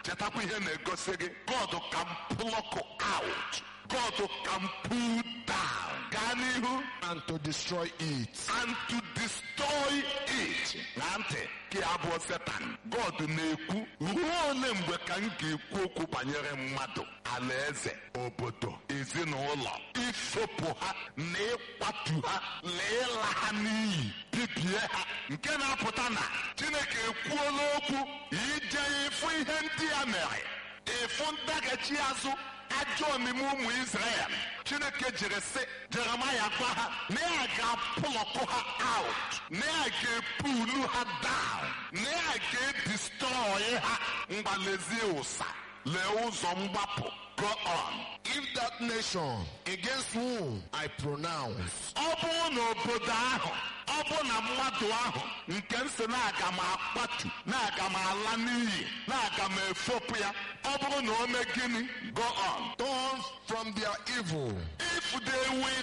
chetakwa ihe na-egosi gị god can pluck out god can pull down gaa n'ihu and to destroy it. and to destroy it na ntị ka abụọ setan god na-ekwu ruo ole mgbe ka m ga-ekwu okwu banyere mmadụ alaeze obodo ezinụlọ ifopụ ha na ịkwatu ha na ịla ha n'iyi bibie ha nke na-apụta na chineke ekwuola okwu ije ịfụ ihe ndị ya mere ịfụ ndaghachi azụ ajọ omume ụmụ Israel Chineke jiri sị Jeremaya gwa ha na ya ga-apụlọkụ ha out na ya ga-epulu ha down na ya ga-edistrọị ha mgbalezie ụsa lee ụzọ mgbapụ go on If that nation against whom I pronounce ọ bụrụ na obodo ahụ ọ bụ na mmadụ ahụ nke m si na-aga m akpatu na-aga m ala n'iyi na-aga m efopụ ya ọ bụrụ na o mee gịnị go on turn from their evil if they will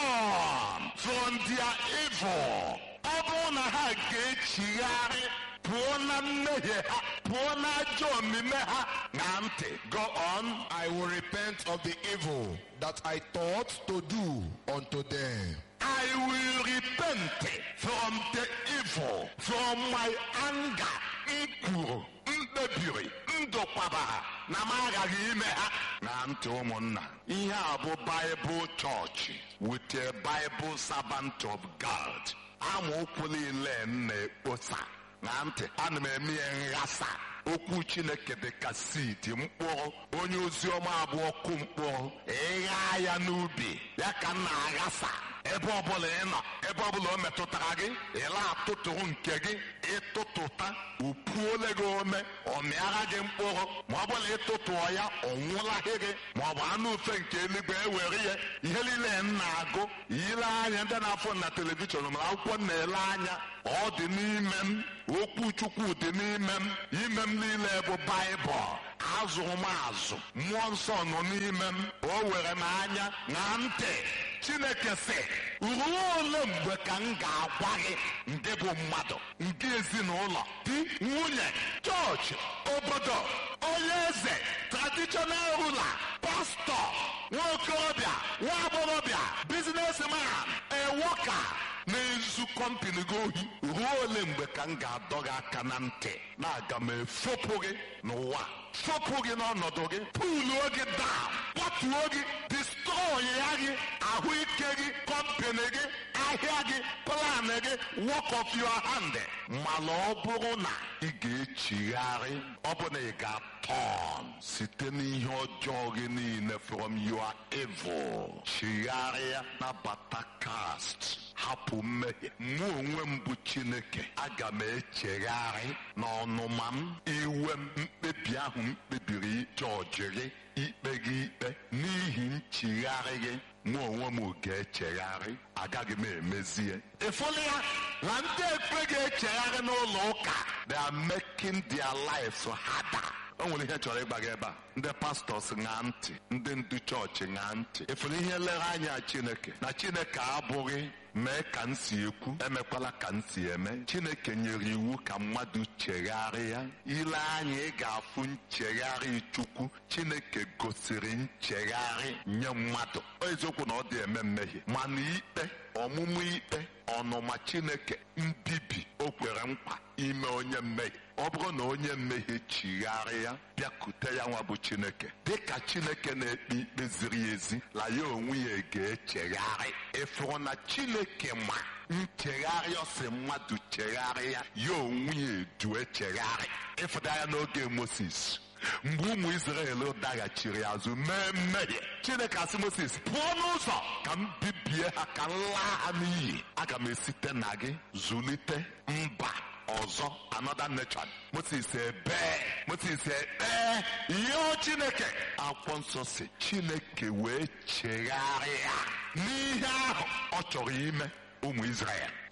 turn from their evil ọ bụrụ na ha ga-echigharị pụọ na mmehie ha pụọ na ajọ omume ha na ntị go on I will repent of the evil that I thought to do unto them. I will repent from the evil, from my anger, m kwuru, m kpebiri, m dokwabara na m aghaghị ime ha. Na ntị ụmụnna, ihe a bụ Bible Church with a Bible servant of God. Amaokwu niile m na-ekposa na ntị ana m eme ya nghasa okwu chineke dị ka seed mkpụrụ onye ozi ọma abụọ kụ mkpụrụ ịgha ya n'ubi ya ka m na-aghasa ebe ọbụla ị nọ ebe ọbụla o metụtara gị ịla atụtụrụ nke gị ịtụtụta upuole gị ome ọ mịara gị mkpụrụ ma ọ bụla ịtụtụọ ya ọ nwụlaghị gị ma ọ bụ anụ ufe nke eluigwe ewere ya ihe niile m na-agụ ile anya ndị na-afọ na telivishọn ma akwụkwọ m na-ele anya ọ dị n'ime m okwu chukwu dị n'ime m ime m niile bụ baịbụl azụrụ m azụ mmụọ nsọ nọ n'ime m o were m anya na ntị chineke sị ruo ole mgbe ka m ga-agwa gị ndị bụ mmadụ nke ezinụlọ di nwunye chọọchị obodo onye eze traditional ruler pastọ nwaokorobịa nwa agbọghọbịa biznesman ewoka na-ezu kọmpini gị ohi ruo ole mgbe ka m ga-adọ gị aka na ntị na-aga m efopụ gị n'ụwa fopụ gị n'ọnọdụ gị puluo gị daa kwatuo gị distrọị ya gị ahụike gị kọmpini gị ahịa gị plan gị work of your hand mana ọ bụrụ na ị ga-echigharị ọ bụ na ị ga-atọn site n'ihe ọjọọ gị niile from your evil chigharịa nabata cast hapụ mmehie mụ onwe m bụ chineke aga m echegharị n'ọnụma m iwe m mkpebi ahụ m kpebiri jọji gị ikpe gị ikpe n'ihi nchigharị gị mụ onwe m ga-echegharị agaghị m emezie ịfụla ya na ndị ekpe ga-echegharị n'ụlọ ụka they are making their lives harder o nwere ihe chọrọ ịgba gị ebe a ndị pastọs ṅaa ntị ndị ndu chọọchị ṅaa ntị ịfụrụ ihe nlere anya chineke na chineke abụghị mee ka m si ekwu emekwala ka m si eme chineke nyere iwu ka mmadụ chegharịa ile anya ị ga-afụ nchegharị chukwu chineke gosiri nchegharị nye mmadụ Ọ eziokwu na ọ dị eme mmehie mana ikpe ọmụmụ ikpe ọnụma chineke mbibi o kwere nkwa ime onye mmehie ọ bụrụ na onye mmehie chigharịa bịakute ya nwa bụ chineke dịka chineke na-ekpe ikpe ziri ezi la ya onwe ya ga-echegharị ịfụrụ na chineke ma nchegharị ọsị mmadụ chegharịa ya onwe ya edu echegharị ịfụda ya n'oge moses mgbe ụmụ Izrel daghachiri azụ mee mmehie Chineke asị Moses pụọ n'ụzọ ka m bibie ha ka m laa ha n'iyi aga m esite na gị zụlite mba ọzọ another nation Moses ebee Moses ekpee yọọ Chineke akwụkwọ nsọ si Chineke wee chegharịa n'ihe ahụ ọ chọrọ ime ụmụ Izrel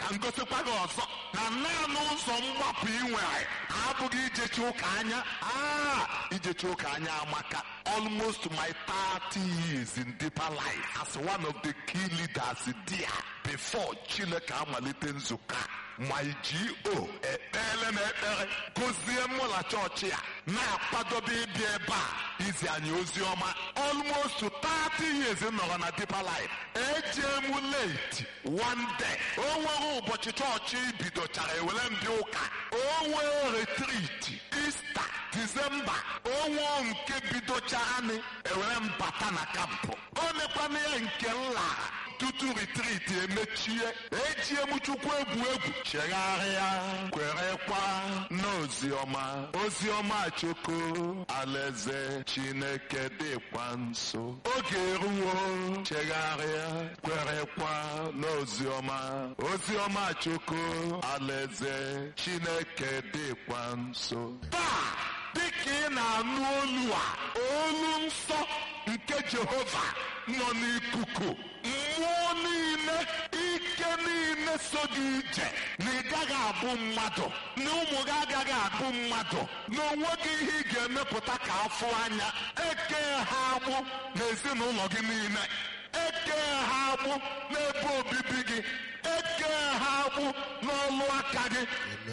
ka m gosikwa gị ọzọ na naanị ụzọ mgbapụ ị nwere abụghị ijechi ụka anya aa ijechi ụka anya amaka almost my 30 years in deeper life as one of the key leaders there before chineke amalite nzukọ a my go ekpere m ekpere gozie mụ na chọọchị a na-akwadobe ịbịa ebe a izi anyị ozi ọma almost 30 years nọrọ na deeper life ejee m late one day o nwere ụbọchị chọọchị bidochara ewere mbịa ụka o nwee retreat Easter December o nwee nke bidochara anyị ewere mbata na kampụ o mekwana ya nke nla tutu retreat emechie ejie m chukwu egwu egwu chegharịa kwerekwa n'oziọma oziọma choko alaeze chineke dịkwa nso oge eruwo chegharịa kwerekwa n'oziọma oziọma choko alaeze chineke dịkwa nso taa dịka ị na-anụ olu a olu nsọ nke jehova nọ n'ikuku mmụọ niile ike niile so gị ije na ị gaghị abụ mmadụ na ụmụ gị agaghị abụ mmadụ na onwe gị ihe ị ga-emepụta ka afụ anya eke ha agbụ n'ezinụlọ gị niile eke ha agbụ n'ebe obibi gị eke ha agbụ n'ọlụ aka gị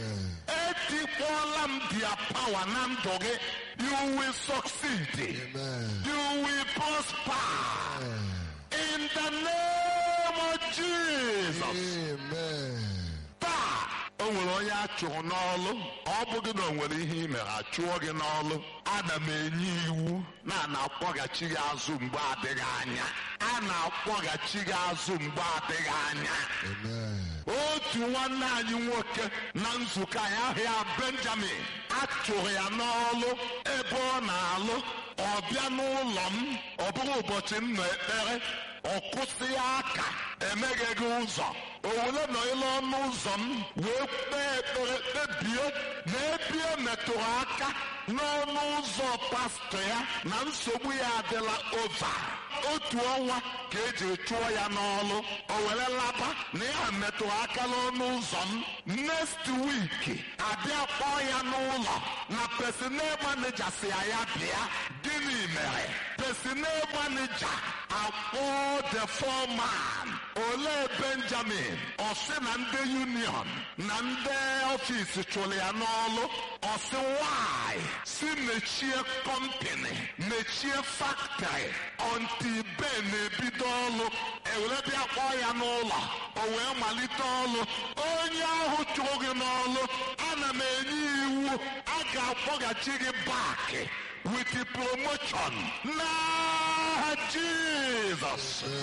etikwala m dia power na ndụ gị you will succeed Amen. you will prosper in the name of Jesus Amen. taa o nwere onye a chụrụ n'ọlụ ọ bụghị na o nwere ihe ị mere achụọ gị n'ọlụ ana m enye iwu na a na-akpọghachi gị azụ mgbe adịghị anya a na-akpọghachi gị azụ mgbe adịghị anya Amen. otu nwanne anyị nwoke na nzukọ anyị ahịa benjamin a chụrụ ya n'ọlụ ebe ọ na-alụ ọ bịa n'ụlọ m ọ bụrụ ụbọchị m nọ ekpere ọ kwụsị ya aka emegheghị ụzọ o were nọ ịlụ ọnụ ụzọ m wee kpee ekpere kpebie na ebie metụrụ aka n'ọnụ ụzọ pastọ ya na nsogbu ya adịla ova otu ọnwa ka eji chụọ ya n'ọlụ o were laba na ya metụrụ aka n'ọnụ ụzọ m next week abịa kpọọ ya n'ụlọ na personal manager si ya ya bịa gịnị mere personal manager akpọ the foreman olee benjamin ọ sị na ndị union na ndị ọfịs chụrụ ya n'ọlụ ọ sị why si mechie kọmpini mechie factory until ben na-ebido ọlụ ewere bịa kpọọ ya n'ụlọ o wee malite ọlụ onye ahụ chụrụ gị n'ọlụ ana m enye iwu a ga-akpọghachi gị bak with the promotion n'aha jizọs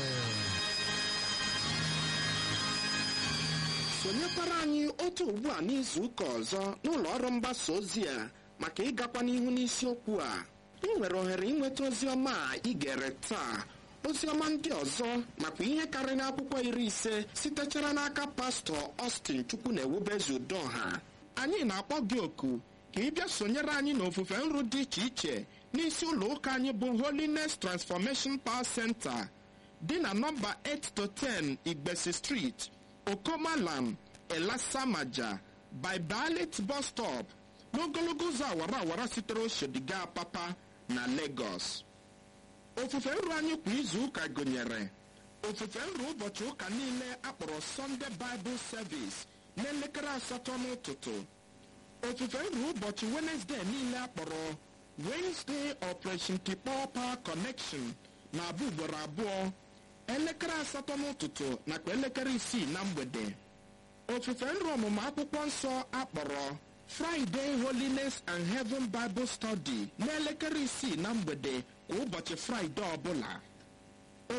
sonyekwara anyị otu ugbu a n'izu ụka ọzọ n'ụlọ ọrụ mgbasa ozi a maka ịgakwa n'ihu n'isiokwu a ị nwere ohere ịnweta ozi ọma a ị gere taa ozi ọma ndị ọzọ nakwa ihe karịrị akwụkwọ iri ise sitechara n'aka pastọ Austin chukwu na ewubezu udoha anyị na-akpọ gị oku ka ị bịa sonyere anyị n'ofufe nru dị iche iche n'isi ụlọ ụka anyị bụ Holiness Transformation Power Center dị na nọmba 8 to 10 Igbesi Street Okomalam Elasamaja by Balit bus stop n'ogologo ụzọ awara awara sitere Oshodiga Papa na Lagos. Ofufe nru anyị kwa izu ụka gụnyere ofufe nru ụbọchị ụka niile akpọrọ Sunday Bible Service n'elekere asatọ n'ụtụtụ. Ofufe nru ụbọchị Wednesday niile akpọrọ Wednesday Operation Tikpọ Power Connection na-abụ ugboro abụọ elekere asatọ n'ụtụtụ nakwa elekere isii na mgbede ofufe nru ọmụmụ akwụkwọ nsọ akpọrọ Friday Holiness and Heaven Bible Study n'elekere isii na mgbede kwa ụbọchị Fraịde ọbụla